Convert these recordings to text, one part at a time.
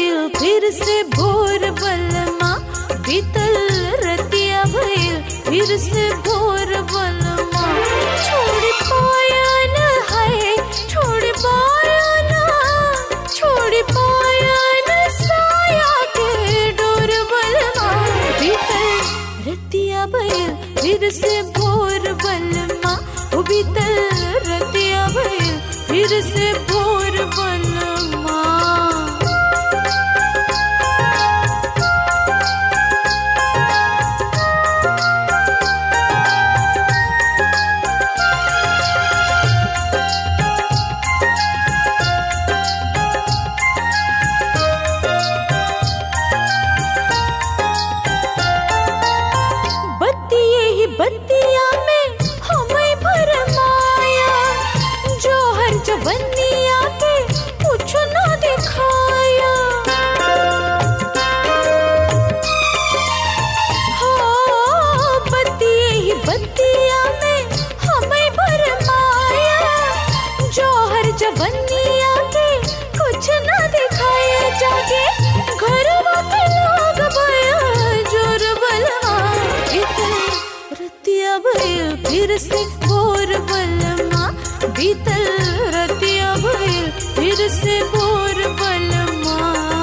भइल फिर से भोर बलमा बीतल रतिया भइल फिर से भोर बलमा छोड़ पाया न है छोड़ पाया न छोड़ पाया न साया के डोर बलमा बीतल रतिया भइल फिर से भोर बलमा ओ बीतल रतिया भइल फिर से भोर बलमा बत्तिये ही बत्तिया में हमें भरमाया जो हर जवनिया के कुछ न दिखाया हाँ, बत्तिये ही बत्तिया में हमें भरमाया जो हर जवनिया के कुछ न दिखाया जाके घर के लोग बया जोर बलमा बीतल रतिया भइल फिर से भोर बलमा बीतल रतिया भइल फिर से भोर बलमा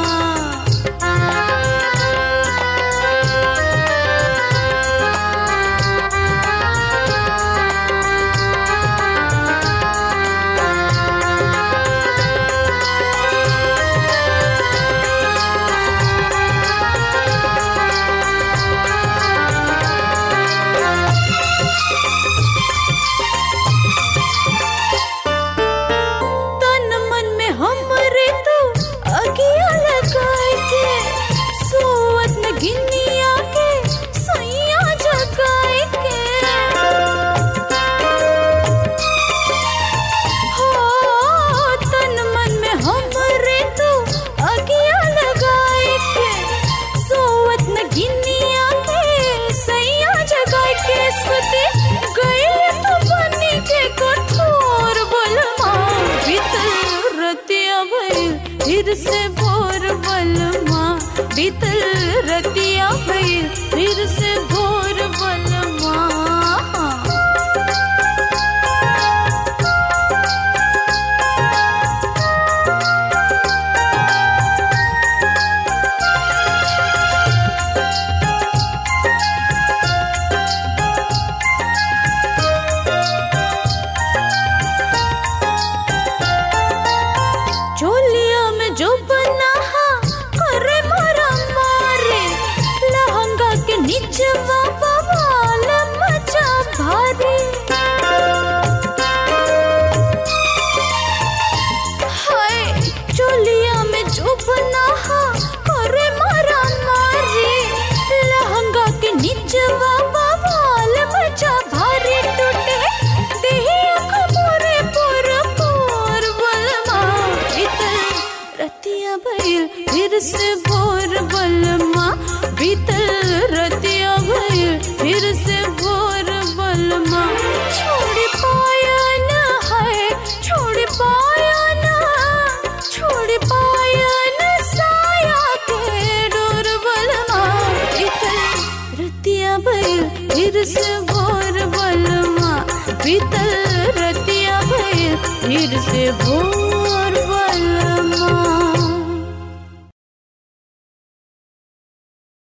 तन मन में हमरे तू अगिया लगाए के सोवत में गिनिया के सैया जगाए के हो तन मन में हमरे तू अगिया लगाए के सोवत में गिनिया के सैया जगाए के सुते गए तो बनी के कठोर बलमा बीतल रतिया भइल फिर से भोर बलमा बीतल रतिया भइल फिर से भोर बलमा चोलिया में जो बना हा करे मारा मारे लहंगा के नीचे बाबा वाल मचा भारी हाय चोलिया में जो बना हा करे मारा मारे लहंगा के नीचे बाबा वाल मचा भारी टूटे देहिया खबरे पर पर बलमा बीतल रतिया भइल फिर से भोर बलमा बीतल रतिया भइल फिर से भोर बलमा छोड़ पाया न है छोड़ पाया न छोड़ पाया न साया के डोर बलमा बीतल रतिया भइल फिर से भोर बलमा बीतल रतिया भइल फिर से भोर